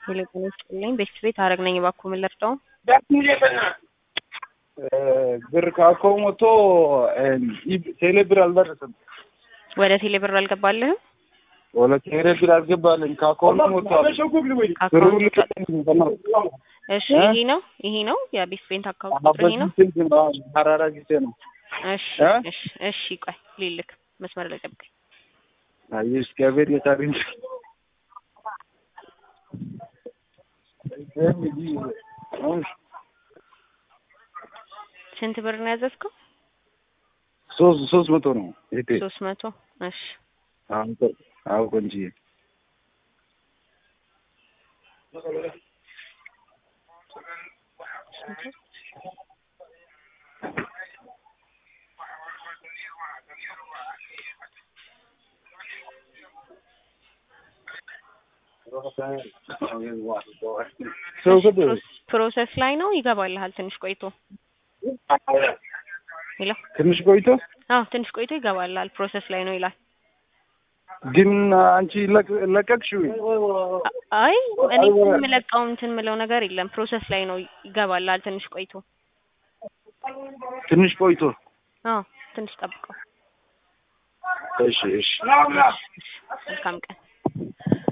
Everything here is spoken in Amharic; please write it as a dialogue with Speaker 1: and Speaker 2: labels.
Speaker 1: ቴሌፎን ይስጥልኝ። ቤት ቤት አረግ ነኝ። እባክዎ ምን ልርዳው?
Speaker 2: ብር ካኮ ሞቶ ቴሌ ብር አልደረሰም።
Speaker 1: ወደ ቴሌ ብር አልገባልህም?
Speaker 2: ወለ ቴሌ ብር አልገባልኝ። ካኮኑ ሞቷል።
Speaker 1: ከአካውንት እሺ፣ ይሄ ነው ይሄ ነው የቤት ቤት አካውንት ቁጥር ይሄ ነው።
Speaker 2: ሀራራ ጊዜ ነው።
Speaker 1: እሺ እሺ እሺ፣ ቆይ ልልክ መስመር ላይ ጠብቀኝ።
Speaker 2: አየሽ ገበር የታሪን
Speaker 1: ስንት ብር ነው ያዘዝከው?
Speaker 2: ሶስት ሶስት መቶ ነው። እህቴ
Speaker 1: ሶስት መቶ እሺ
Speaker 2: አዎ ቆንጆዬ
Speaker 1: ፕሮሰስ ላይ ነው። ይገባልሃል ትንሽ ቆይቶ። ሄሎ
Speaker 2: ትንሽ ቆይቶ
Speaker 1: አዎ ትንሽ ቆይቶ ይገባልሃል። ፕሮሰስ ላይ ነው ይላል።
Speaker 2: ግን አንቺ ለቀቅሽው?
Speaker 1: አይ እኔ የምለቀው እንትን የምለው ነገር የለም። ፕሮሰስ ላይ ነው ይገባልሃል። ትንሽ ቆይቶ
Speaker 2: ትንሽ ቆይቶ
Speaker 1: አዎ ትንሽ ጠብቀው።
Speaker 2: እሺ እሺ
Speaker 1: መልካም ቀን